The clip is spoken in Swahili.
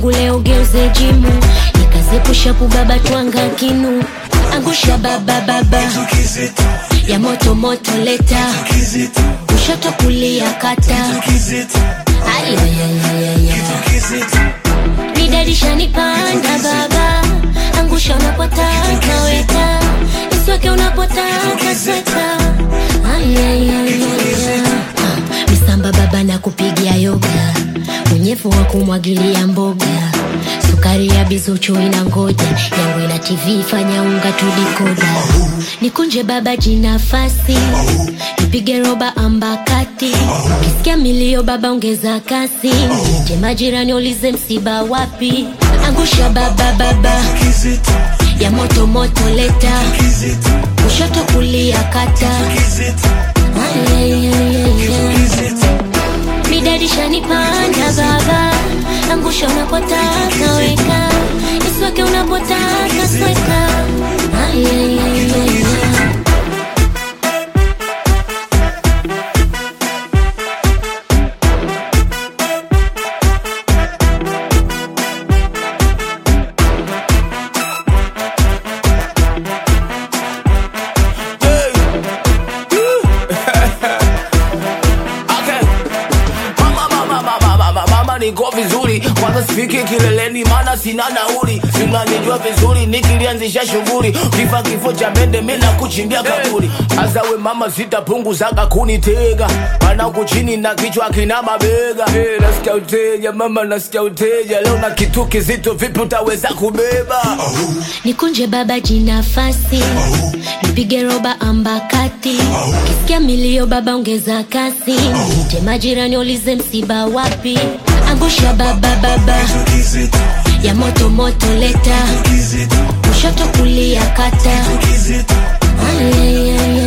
wangu leo geuze jimu nikazepusha baba twanga kinu angusha baba baba ya moto moto leta kushoto kulia kata ayayayayaya Nidadisha nipanda baba angusha unapotaka weka isweke unapotaka sweka Ayayayaya. Ah, misamba baba na kupigia yoga unyevu wa kumwagilia mboga sukari ya bizuchu ina ngoja yangu ina tv fanya unga tudikoda nikunje baba jinafasi nipige roba ambakati kisikia milio baba ongeza kasi je majirani ulize msiba wapi angusha baba baba ya moto moto leta kushoto kulia kata Ayayayaya. midadisha nipanda baba angusha unapotaka weka isweke unapotaka sweka Ayayayaya. Okay. Mama, mama, mama, mama, mama, niko vizuri kwanza sifiki kileleni maana sina nauli sinanijua vizuri nikilianzisha shughuli kifa kifo cha mende mina kuchimbia kaburi hasa we mama sitapunguzaga kunitega mana huku chini na kichwa kina mabega hey, nasikia uteja mama nasikia uteja leo na kitu kizito vipi utaweza kubeba nikunje baba jinafasi nipige roba ambakati kisikia milio baba ongeza kasi je majirani ulize msiba wapi angusha baba baba ya moto moto leta kushoto kulia kata Ayayayaya.